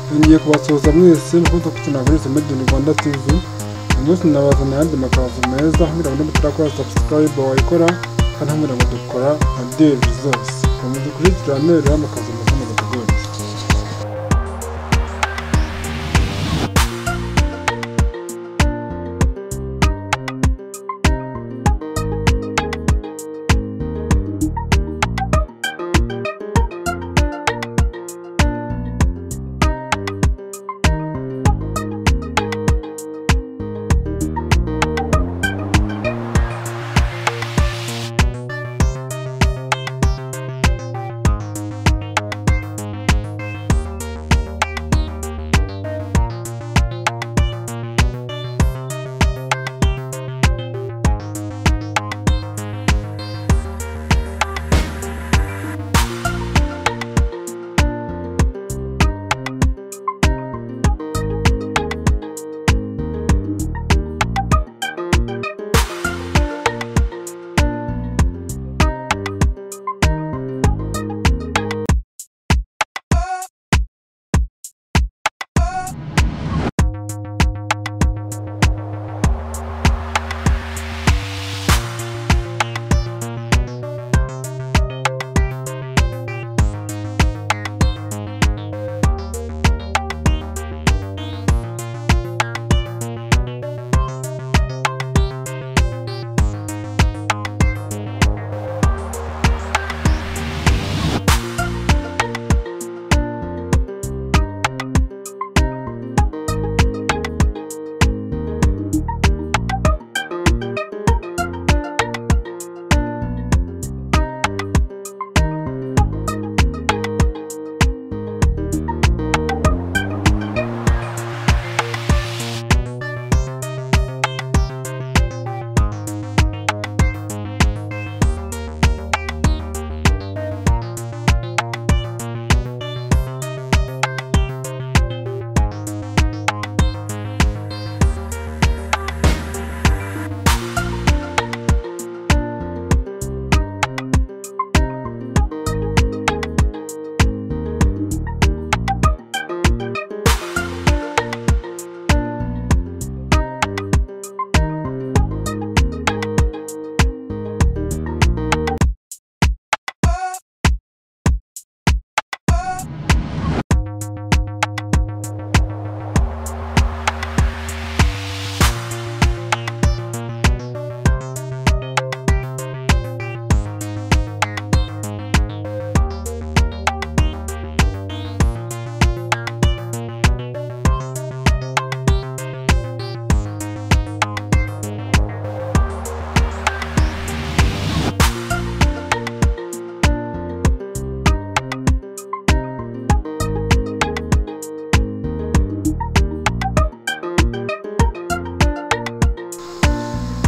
tugiye kubasuhuza mwese mukunze kukinira muri muri Dini Rwanda TV uyu munsi nabazaniye ayandi makazu meza aho kugira ngo niba utarakora subscribe wayikora kandi aho kugira ngo dukora nka devi zose ukomeze kujitirane rero amakazu meza mu kategori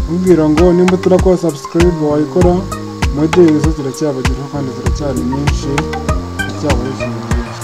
kumbwira ngo nimba turakora subscribe wayikora modeli zo ziracyabagirwa kandi ziracyari nyinshi ziracyaba ari ikintu byiza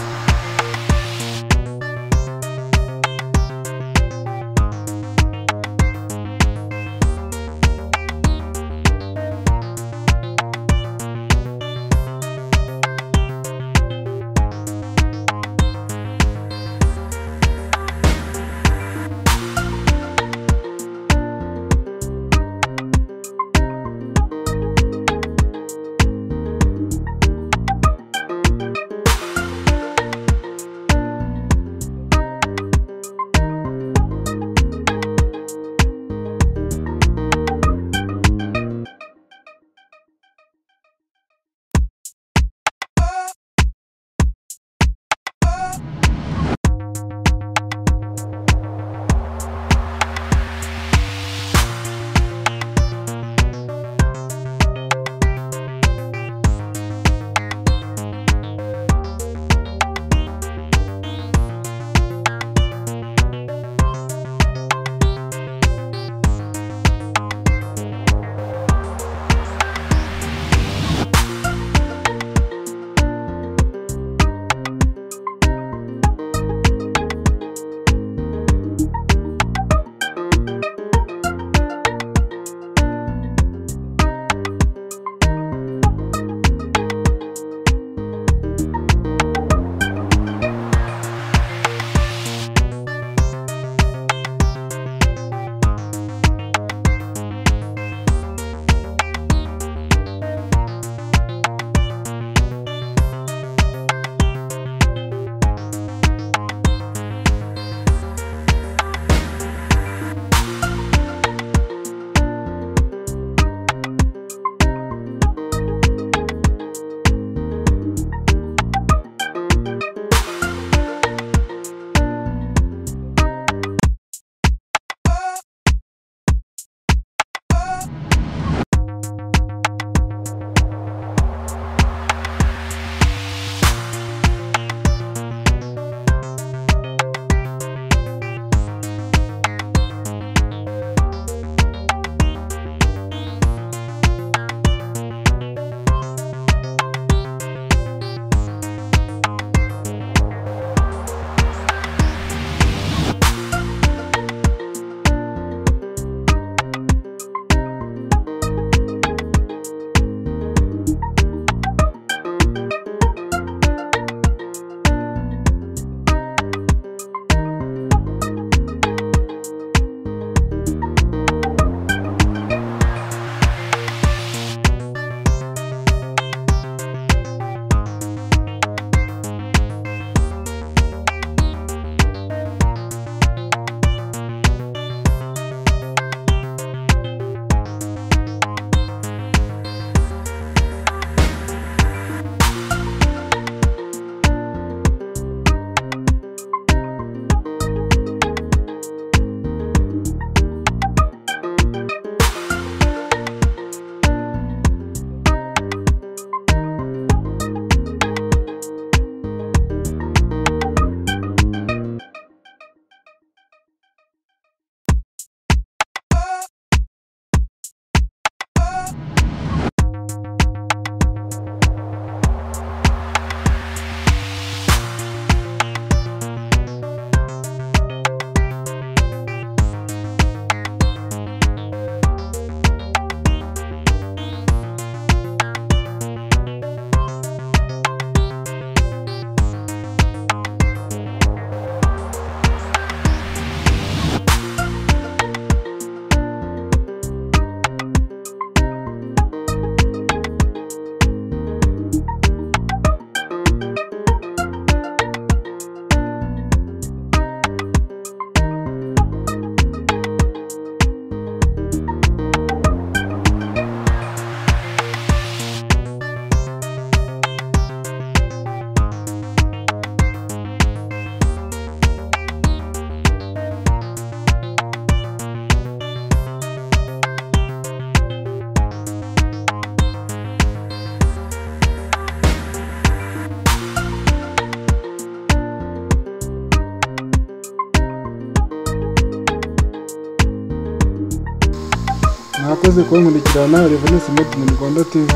mwakoze kuba nkurikirana Revenus Made in Rwanda TV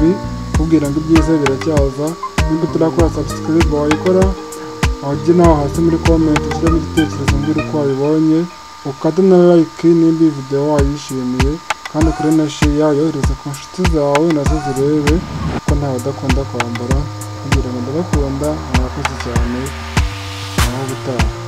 kubwira ngo ibyiza biracyaza nubwo turakora subscribe wayikora aho ujye nawe hasi muri comment ushyiramo igitekerezo mbere uko wabibonye ukate na like nimba iyi video wayishimiye kandi ukore na share yohereze ku nshuti zawe nazo zirebe kuko ntawe udakunda kwambara kugira ngo ndabakunda mwakoze cyane aho gutaha